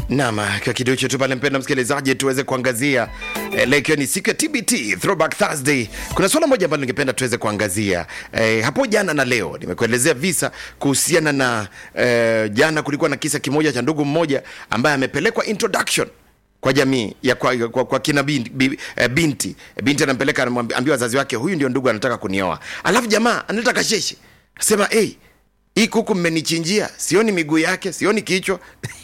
Naam, kwa kidogo tu pale, mpenda msikilizaji, tuweze kuangazia eh, leo ikiwa ni siku ya TBT Throwback Thursday. Kuna swala moja ambalo ningependa tuweze kuangazia eh, hapo jana na leo. Nimekuelezea visa kuhusiana na eh, jana kulikuwa na kisa kimoja cha ndugu mmoja ambaye amepelekwa introduction kwa jamii ya kwa, kwa, kwa kina binti, bi, eh, binti binti anampeleka anamwambia wazazi wake, huyu ndio ndugu anataka kunioa, alafu jamaa analeta kasheshe, sema hey, hii kuku mmenichinjia, sioni miguu yake, sioni kichwa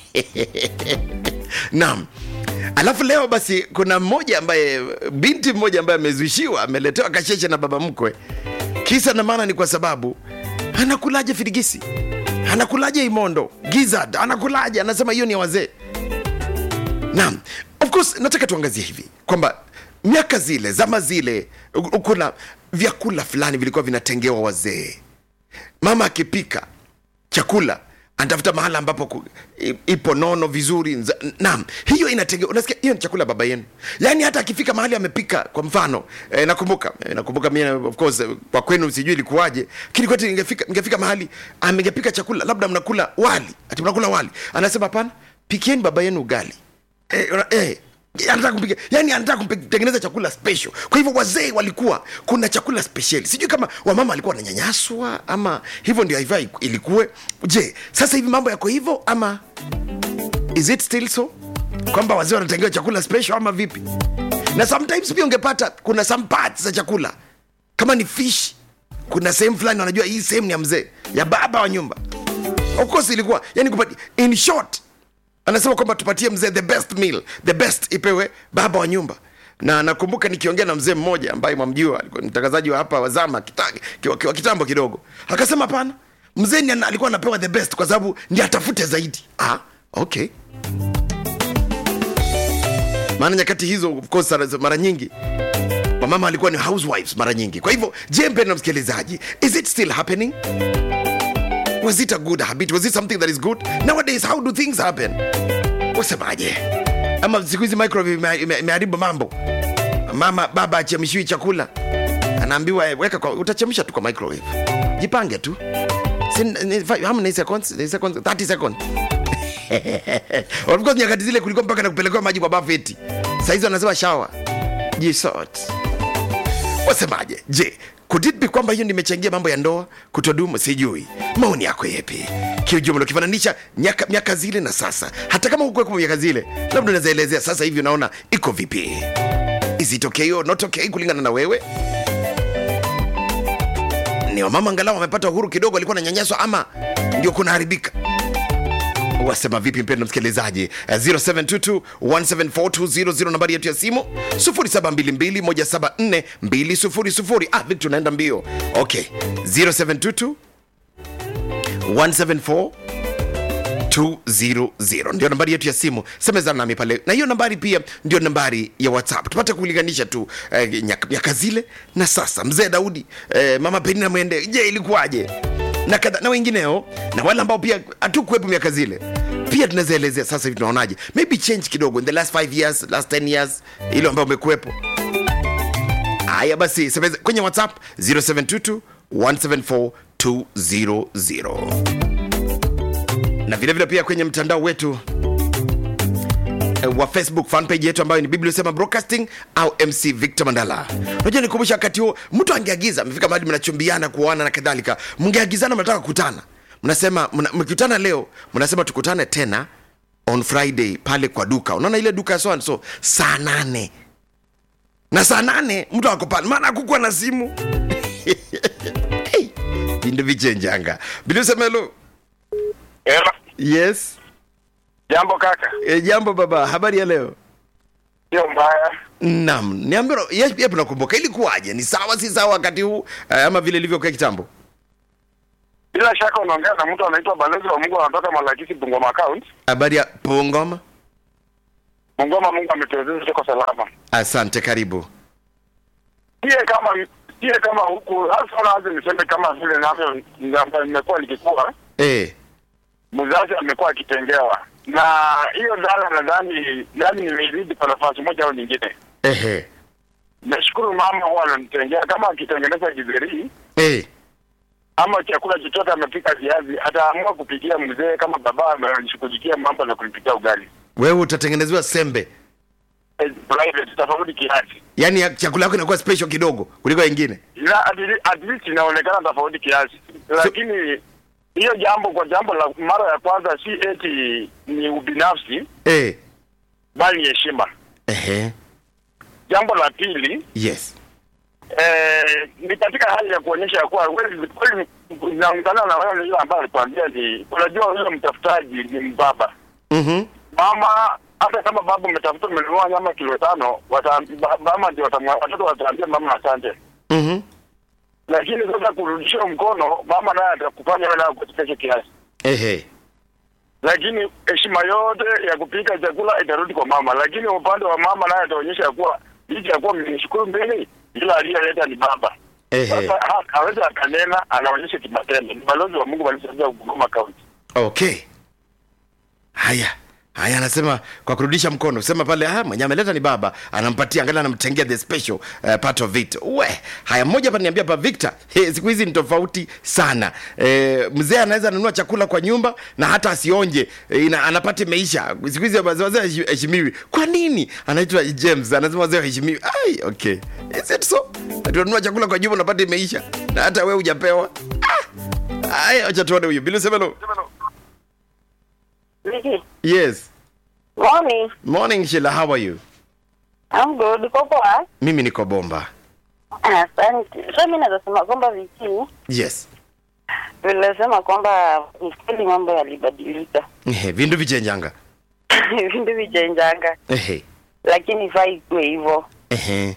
naam. Alafu leo basi kuna mmoja ambaye binti mmoja ambaye amezushiwa, ameletewa kasheshe na baba mkwe. Kisa na maana ni kwa sababu anakulaje firigisi, anakulaje imondo, gizzard, anakulaje, anasema hiyo ni ya wazee. Naam, of course nataka tuangazie hivi kwamba miaka zile, zama zile, u- kuna vyakula fulani vilikuwa vinatengewa wazee. Mama akipika chakula anatafuta mahala ambapo ku, i- ipo nono vizuri. nza- Naam, hiyo inatengewa. Unasikia, hiyo ni chakula ya baba yenu. Yaani hata akifika mahali amepika, kwa mfano eh, nakumbuka eh, nakumbuka mimi of course eh, kwa kwenu sijui ilikuwaje, lakini kwetu ningefika ningefika mahali amengepika chakula, labda mnakula wali, ati mnakula wali, anasema hapana, pikieni baba yenu ugali eh, una- eh, anataka kupika yani anataka kutengeneza chakula special kwa hivyo wazee walikuwa kuna chakula special sijui kama wamama walikuwa wananyanyaswa ama hivyo ndio haifai ilikuwe je sasa hivi mambo yako hivyo ama is it still so kwamba wazee wanatengewa chakula special ama vipi na sometimes pia ungepata kuna some parts za chakula kama ni fish kuna sehemu fulani wanajua hii sehemu ni ya mzee ya baba wa nyumba of course ilikuwa yani kupati, in short anasema kwamba tupatie mzee the best meal the best ipewe baba wa nyumba na nakumbuka nikiongea na mzee mmoja ambaye mwamjua alikuwa ni mtangazaji wa hapa wazama kita, kiwa, kiwa, kitambo kidogo akasema hapana mzee ni ana- alikuwa anapewa the best kwa sababu ndi atafute zaidi ah, okay maana nyakati hizo of course sana- mara nyingi wamama walikuwa ni housewives mara nyingi kwa hivyo je mpendo msikilizaji is it still happening was it a good habit was it something that is good nowadays how do things happen wasemaje ama siku hizi microwave ime- ime- imeharibu mambo mama baba achemshiwi chakula anaambiwa eh, weka kwa utachemsha tu kwa microwave jipange tu Si- ni- fi- how many seconds? Ni seconds 30 seconds of course nyakati zile kulikuwa mpaka na kupelekewa maji kwa bafu eti saizi wanasema shawa jisot wasemaje je could it be kwamba hiyo nimechangia mambo ya ndoa kutodumu sijui maoni yako yepi kiujumla ukifananisha nyaka- miaka zile na sasa hata kama hukuweko miaka zile labda unaweza elezea sasa hivi unaona iko vipi is it okay or not okay kulingana na wewe ni wamama angalau wamepata uhuru kidogo walikuwa nanyanyaswa ama ndio kunaharibika wasema vipi mpendo msikilizaji Eh, 0722174200 nambari yetu ya simu 0722174200 ah victor naenda mbio okay 0722 174 200 ndio nambari yetu ya simu semezana nami pale na hiyo nambari pia ndio nambari ya whatsapp tupate kulinganisha tu eh, nyaka- miaka zile na sasa mzee daudi eh, mama penina mwende je ilikuwaje na, kadha, na wengineo na wale ambao pia hatukuwepo miaka zile pia tunaweza elezea sasa hivi tunaonaje maybe change kidogo in the last 5 years last 10 years ile ambayo umekuwepo haya basi semeza kwenye whatsapp 0722 174 200 na vilevile vile pia kwenye mtandao wetu eh, wa facebook fanpage yetu ambayo ni bibliosema broadcasting au mc victor mandala unajua nikumbusha wakati huo mtu angeagiza amefika mahali mnachumbiana kuoana na kadhalika mngeagizana mnataka kukutana mnasema mna- mkikutana leo mnasema tukutane tena on friday pale kwa duka unaona ile duka ya so and so saa nane na saa nane mtu ako pale maana akukuwa na simu hey, vindu vichenjanga bilisemelo Ela, yes jambo kaka, e, jambo baba habari ya leo sio mbaya. Naam, niambie yes, pia tunakumbuka ilikuwaje? Ni sawa si sawa wakati huu eh, ama vile ilivyokuwa kitambo? Bila shaka unaongea na mtu anaitwa balozi wa Mungu anatoka Malakisi Bungoma account. Habari ya Pongoma? Bungoma, Mungu ametuwezesha tuko salama. Asante, karibu. Sie kama sie kama huku hasa naanza niseme kama vile navyo navyo nimekuwa nikikuwa Eh, mzazi amekuwa akitengewa na hiyo dhana, nadhani yani nimeiridi kwa nafasi moja au nyingine. ehe, Nashukuru mama huwa ananitengea kama akitengeneza githeri eh, ama chakula chochote amepika viazi, ataamua kupikia mzee kama baba ameshughulikia mambo na kulipikia ugali. wewe utatengenezewa sembe eh, private tofauti kiasi yaani ya- chakula yako inakuwa special kidogo kuliko wengine na at le- at least inaonekana tofauti kiasi, lakini hiyo jambo kwa jambo la mara ya kwanza si eti ni ubinafsi, eh. bali ni heshima. Ehe. Jambo la pili yes eh, ni katika hali ya kuonyesha ya kuwa kweli kweli inaungana na wewe yule ambaye alikwambia ni unajua, huyo mtafutaji ni mbaba mm-hmm. mama. Hata kama baba umetafuta umenunua nyama kilo tano, wata, ba- mama ndio watamwa- watoto wataambia mama asante Mm-hmm. lakini sasa kurudishia mkono mama naye atakufanya wewe nayo kuchekesha kiasi, Ehe. lakini heshima yote ya kupika chakula itarudi kwa mama, lakini upande wa mama naye ataonyesha ya kuwa licha ya kuwa mmenishukuru mbele, ila aliyeleta ni baba. Ehe. Sasa ha- hawezi akanena, anaonyesha kimatendo. Ni balozi wa Mungu walisaidia Bungoma County. okay haya haya anasema kwa kurudisha mkono sema pale ah, mwenye ameleta ni baba anampatia angalia anamtengea the special uh, part of it we haya mmoja hapa niambia pa victor hey, siku hizi ni tofauti sana eh, mzee anaweza nunua chakula kwa nyumba na hata asionje eh, ina, anapata meisha siku hizi wazee wazee haheshi- heshimiwi kwa nini anaitwa james anasema wazee heshimiwi ai okay is it so atununua chakula kwa nyumba unapata imeisha na hata we hujapewa ah. haya acha tuone huyu bila semelo Vicky, yes morning. morning Sheila, how are you I'm good. Uko poa? mimi niko bomba Asante. So mimi naweza sema kwamba Vicky, yes vile sema kwamba ni kweli mambo yalibadilika. Ehe, vindu vichenjanga Vindu vichenjanga, Ehe, lakini ifaa ikuwe hivyo. ehe,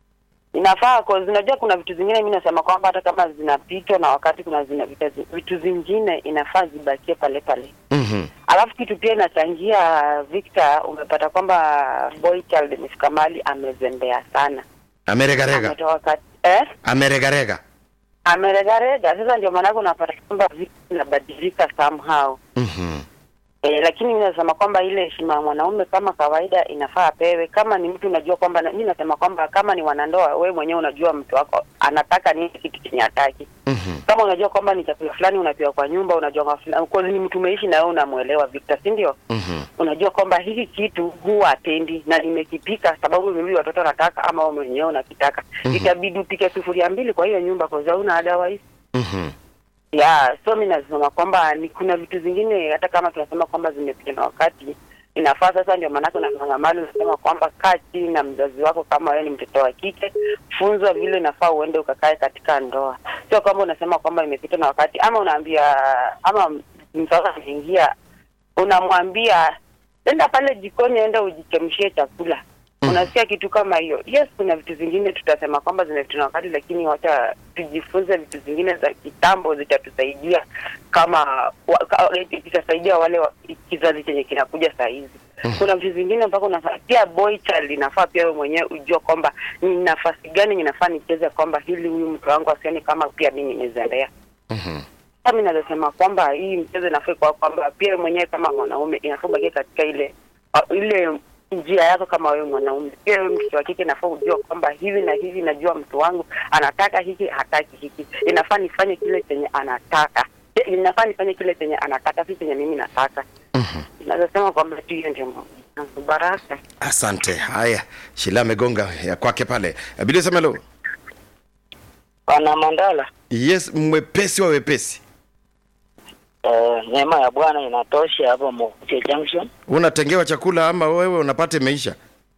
Inafaa cause unajua kuna vitu zingine mimi nasema kwamba hata kama zinapitwa na wakati kuna zina vitu, vitu zingine inafaa zibakie pale pale. mhm, Alafu kitu pia inachangia Victor, umepata kwamba boy child imefika mahali amezembea sana. ameregarega Ametoka kati eh? ameregarega ameregarega sasa ndio maanake unapata kwamba vitu vinabadilika somehow Mhm, e, lakini mi nasema kwamba ile heshima ya mwanaume kama kawaida inafaa apewe kama ni mtu unajua kwamba na- mi nasema kwamba kama ni wanandoa we mwenyewe unajua mtu wako anataka nini kitu chenye hataki mhm, kama unajua kwamba ni chakula fulani unapewa kwa nyumba unajua kwa fulani kwa ni mtu umeishi na wewe unamwelewa Victor si ndio mhm, unajua kwamba hiki kitu huwa atendi na nimekipika sababu mimi watoto wanataka ama wewe mwenyewe unakitaka Mhm. itabidi upike sufuria mbili kwa hiyo nyumba kwa sababu una otherwise mhm, ya so mi nasema kwamba ni kuna vitu zingine hata kama tunasema kwamba zimepita na wakati inafaa sasa ndio maanake unaangamali unasema kwamba kaa chini na mzazi wako kama wewe ni mtoto wa kike funzwa vile inafaa uende ukakae katika ndoa sio kwamba unasema kwamba imepita na wakati ama unaambia ama mtoto anaingia unamwambia enda pale jikoni enda ujichemshie chakula unasikia kitu kama hiyo yes kuna vitu zingine tutasema kwamba zimepita na wakati lakini wacha tujifunze vitu zingine za kitambo zitatusaidia kama wa- ka- itasaidia wale wa- kizazi chenye kinakuja saa hizi kuna vitu zingine mpaka unafaa pia boy child inafaa pia wewe mwenyewe ujue kwamba ni nafasi gani ninafaa nicheze kwamba hili huyu mtu wangu asione kama pia mi nimezembea mhm. sasa mi nazasema kwamba hii mchezo inafaa kwa kwamba pia wewe mwenyewe kama mwanaume inafaa ubakie katika ile uh, ile njia yako kama wewe mwanaume pia wewe mtoto wa kike inafaa ujua kwamba hivi na hivi najua mtu wangu anataka hiki hataki hiki inafaa nifanye kile chenye anataka Eh, inafaa nifanye kile chenye anataka si chenye mimi nataka Mhm. nazasema kwamba tu hiyo ndio mambo. baraka asante haya shila amegonga ya kwake pale bila semelo Bwana Mandala, yes mwepesi wa wepesi eh, neema ya Bwana inatosha hapo Mokuche Junction. unatengewa chakula ama wewe unapata imeisha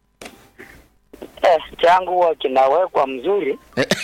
Eh, changu huwa kinawekwa mzuri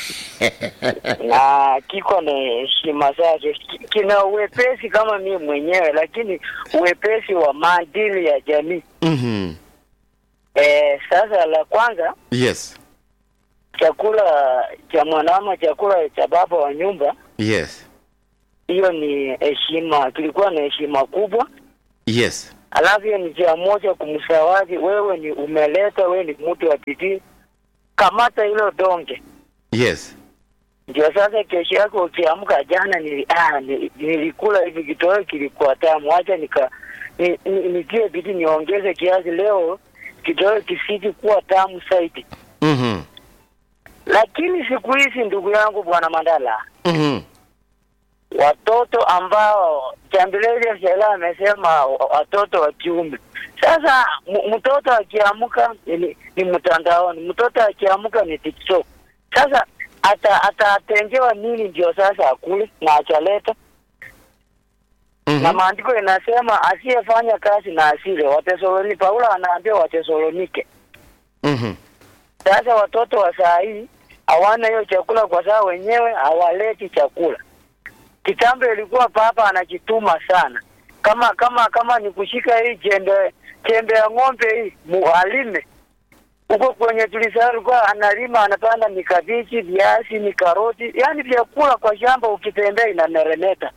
na kiko na heshima zake, Ki- kina uwepesi kama mimi mwenyewe, lakini uwepesi wa maadili ya jamii. Mhm, Eh, sasa la kwanza yes chakula cha mwanamama, chakula cha baba wa nyumba, yes hiyo ni heshima, kilikuwa na heshima kubwa. yes alafu hiyo ni njia moja kumsawadi wewe, ni umeleta, wewe ni mtu wa bidii, kamata hilo donge. yes Ndio sasa kesho yake ukiamka, jana nili, ah, nili, nilikula hivi kitoweo kilikuwa tamu, acha nika ni- ni- nitie bidii niongeze kiasi, leo kitoweo kisiji kuwa tamu zaidi. Mhm, Lakini siku hizi, ndugu yangu, bwana Mandala, mhm, watoto watoto ambao Chambileja Shela amesema wa- watoto wa kiume. Sasa m- mtoto akiamka ni, ni mtandaoni, mtoto akiamka ni TikTok. Sasa ata atatengewa nini ndio sasa akule na achaleta Mhm. na maandiko inasema asiyefanya kazi na asile. Watesalonike, Paulo anaambia Watesalonike. Mhm. Sasa watoto wa saa hii hawana hiyo chakula kwa sababu wenyewe hawaleti chakula. Kitambo ilikuwa papa anajituma sana, kama kama kama ni kushika hii jembe jembe ya ng'ombe hii mualime huko kwenye tulisaa, alikuwa analima anapanda mikabichi, viazi, mikaroti, yaani vyakula kwa shamba, ukitembea inameremeta.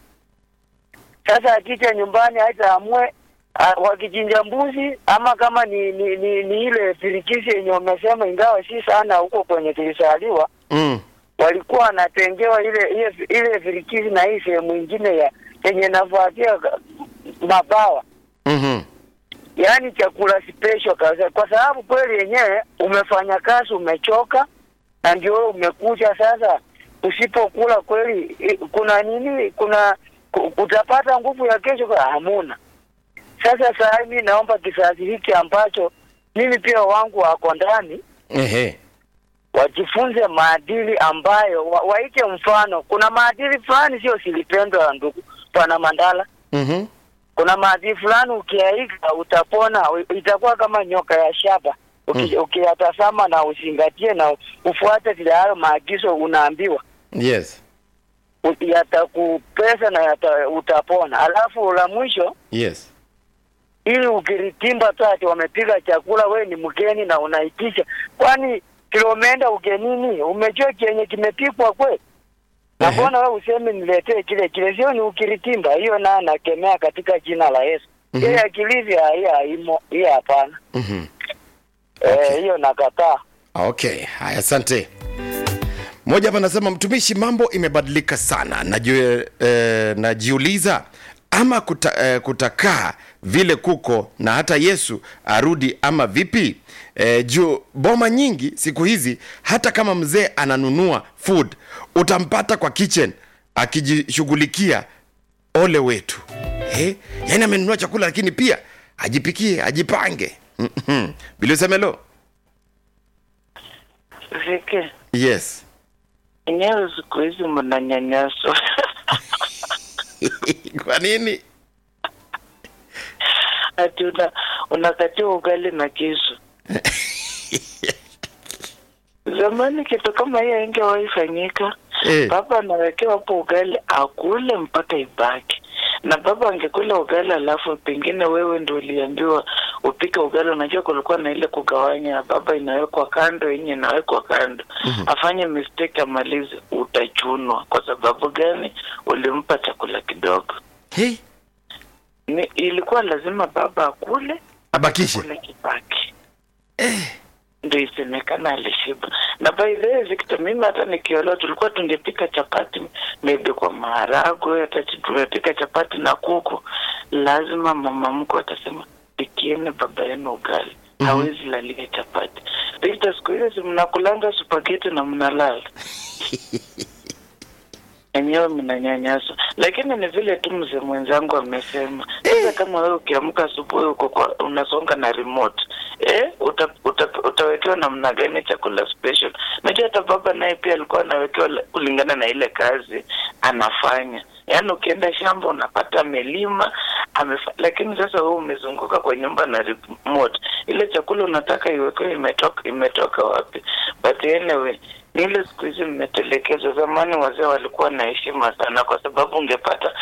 Sasa akija nyumbani hata amue ah, wakichinja mbuzi ama kama ni ni, ni, ni ile pirikisi yenye wamesema, ingawa si sana huko kwenye tulisaliwa, Mm. walikuwa wanatengewa ile ile ile virikisi na hii sehemu ingine ya yenye nafuatia ka- mabawa, Mhm. yaani chakula special kabisa, kwa sababu kweli yenyewe umefanya kazi, umechoka na ndio wewe umekuja sasa. Usipokula kweli, i- kuna nini? Kuna ku- utapata nguvu ya kesho? Kwa hamuna. Sasa saa hii mimi naomba kizazi hiki ambacho mimi pia wangu wako ndani Ehe. wajifunze maadili ambayo wa, waike mfano. Kuna maadili fulani sio silipendwa, ndugu pana Mandala. Mhm. Kuna maadili fulani ukiaiga utapona, u- itakuwa kama nyoka ya shaba Uki- ukiyatazama na uzingatie na ufuate vile hayo maagizo unaambiwa, Yes. u- yatakupesa na yata, utapona. Alafu la mwisho Yes. ili ukiritimba tu ati wamepiga chakula, we ni mgeni na unaitisha, kwani kilomenda ugenini, umejua kenye kimepikwa kwe na Ehe. mbona we useme niletee kile kile? Sio ni ukiritimba, hiyo naye nakemea katika jina la Yesu. Mhm. Ile akilivya hiyo haimo, hiyo hapana. Mhm. Eh, hiyo nakataa. Okay, haya asante. Mmoja hapa anasema mtumishi, mambo imebadilika sana. Najue, eh, najiuliza ama kuta, eh, kutakaa vile kuko na hata Yesu arudi ama vipi? Eh, juu boma nyingi siku hizi hata kama mzee ananunua food utampata kwa kitchen akijishughulikia ole wetu eh? Yaani amenunua chakula lakini pia ajipikie ajipange. Mhm. Bilisemelo, Viki, yes enyewe siku hizi mnanyanyaswa. kwa nini? Ati una unakatia ugali na kisu. Zamani kitu kama hiyo ingewahi fanyika. Eh. Baba anawekewa hapo ugali akule mpaka ibaki, na baba angekula ugali alafu pengine wewe ndio uliambiwa upike ugali. Unajua kulikuwa na ile kugawanya, baba inawekwa kando, yenye inawekwa kando. Afanye mistake amalize, utachunwa. Kwa sababu gani? Ulimpa chakula kidogo. Hey, Ni, ilikuwa lazima baba akule abakishe kule kibaki ndio isemekana alishiba. Na by the way Victor, mimi hata nikiolewa tulikuwa tungepika chapati maybe kwa maharagwe, hata ch- tumepika chapati na kuku, lazima mama mkwe atasema pikieni baba yenu ugali hawezi lalia chapati. Victor, siku hizi mnakulanga supageti na mnalala enyewe mnanyanyaswa, lakini ni vile tu mzee mwenzangu amesema. Sasa kama wewe ukiamka asubuhi uko kwa unasonga na remote eh, uta, uta, utawekewa namna gani chakula special? Najua hata baba naye pia alikuwa anawekewa la- kulingana na ile kazi anafanya. Yaani ukienda shamba unapata amelima amefa, lakini sasa wewe umezunguka kwa nyumba na remote, ile chakula unataka iwekewe imetoka imetoka wapi? But anyway ni ile siku hizi mmetelekezwa. Zamani wazee walikuwa na heshima sana, kwa sababu ungepata